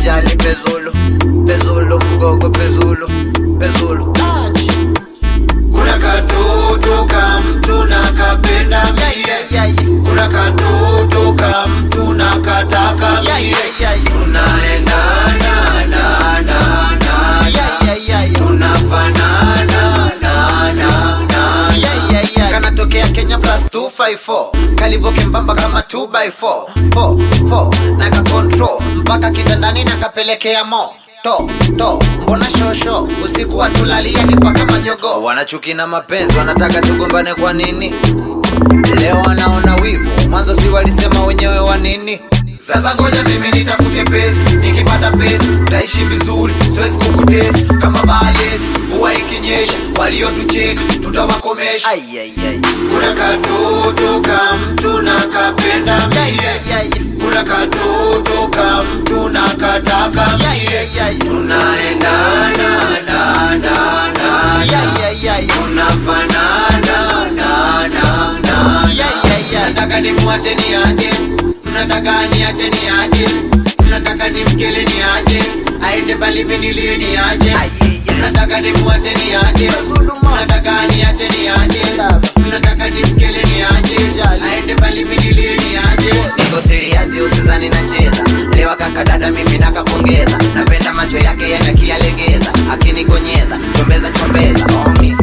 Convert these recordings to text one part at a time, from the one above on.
jali pezulu pezulu mgogo pezulu pezulu kuna katoto ka mtu na kapenda mie kuna katoto ka mtu na kataka mie tunaendana na na na tunafanana na na na kanatokea kenya plus 254 kalivo kembamba kama 2x4 4 4 na kakontrol mpaka kitandani na kapelekea mo to to mbona shosho usiku watulalia ni paka majogo wanachuki na mapenzi wanataka tugombane kwa nini leo wanaona wivu mwanzo si walisema wenyewe wa nini sasa ngoja mimi nitafute pesa nikipata pesa utaishi vizuri siwezi kukutesa kama balesi mvua ikinyesha waliotucheka tutawakomesha Ai, ai, ai. kuna katoto ka mtu na kapenda mie kuna katoto ka mtu na kataka mie tunaendana na na na tunafanana na na na nataka nimwache niaje mnataka niache niaje mnataka nimkele niaje aende bali minilie niaje mnataka nimwache niaje mnataka niache niaje mnataka nimkele niaje aende bali minilie niaje niko siriasi usizani nacheza lewa kaka dada mimi nakapongeza napenda macho yake yanakialegeza akinikonyeza chombeza chombeza omi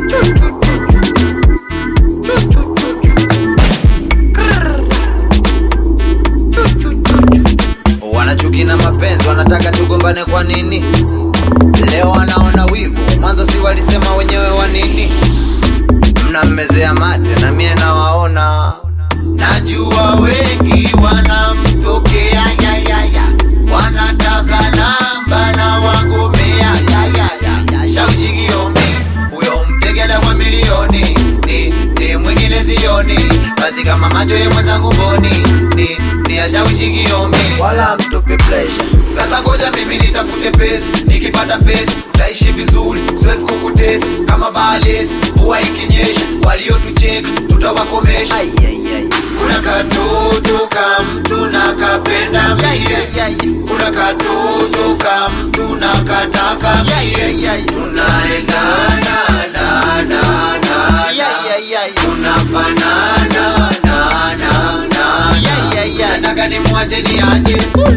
wanachuki na mapenzi wanataka tugombane kwa nini leo wanaona wivu mwanzo si walisema wenyewe wa nini mnammezea mate na mie nawaona najua wengi wanamtokea yayaya wanataka namba na wagomea yayaya shaujigiomi huyo mtegela kwa milioni ni, ni mwingine zioni basi kama macho ye mwenzangu mboni ni, ni ashaushigiomi wala mtupi pleasure sasa ngoja mimi nitafute pesa nikipata pesa utaishi vizuri siwezi kukutesa kama balesi mvua ikinyesha waliotucheka tutawakomesha Ai, ai, ai. kuna katoto ka mtu na kapenda mie kuna katoto ka mtu na kataka mie tunaendana na na na tunafanana na na na nataka nimwache niaje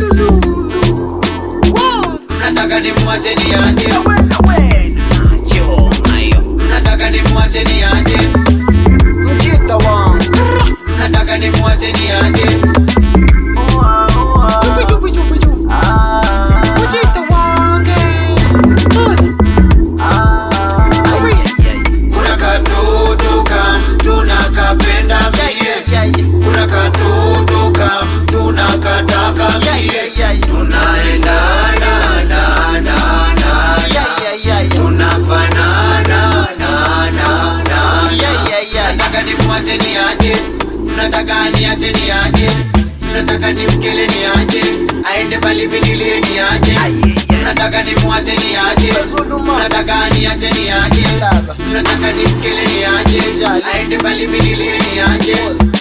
nataka nimwache niaje nataka nimwache niaje Mjita wangu nataka nimwache niaje kuna katoto ka mtu na kapenda mie kuna katoto ka mtu na kataka mie tunaendana na na na tunafanana na na na nataka nimwache niaje mnataka niache niaje mnataka nimkele niaje aende bali vinilie niaje mnataka nimwache niaje mnataka niache niaje mnataka nimkele niaje aende bali vinilie niaje